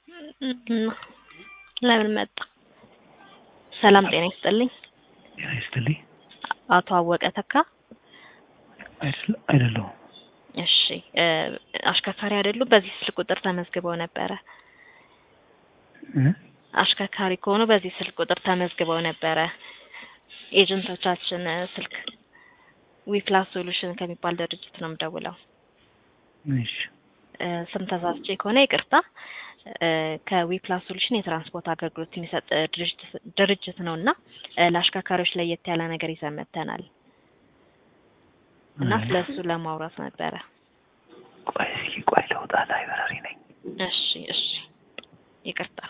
እም፣ ለምን መጣ? ሰላም ጤና ይስጥልኝ። ጤና ይስጥልኝ። አቶ አወቀ ተካ። አይደል- አይደለሁም። እሺ እ፣ አሽከርካሪ አይደሉም? በዚህ ስልክ ቁጥር ተመዝግበው ነበረ። እ? አሽከርካሪ ከሆኑ በዚህ ስልክ ቁጥር ተመዝግበው ነበረ። ኤጀንቶቻችን እ፣ ስልክ ዊፕላስ ሶሉሽን ከሚባል ድርጅት ነው የምደውለው። እሺ እ፣ ስም ተሳስቼ ከሆነ ይቅርታ። እ፣ ከዊፕላስ ሶሉሽን የትራንስፖርት አገልግሎት የሚሰጥ እ፣ ድርጅት ድርጅት ነው እና እ፣ ለአሽከርካሪዎች ለየት ያለ ነገር ይዘን መጥተናል እና አይ፣ ስለሱ ለማውራት ነበረ። ቆይ እስኪ ቆይ ልውጣ፣ ላይብረሪ ነኝ። እሺ እሺ፣ ይቅርታ።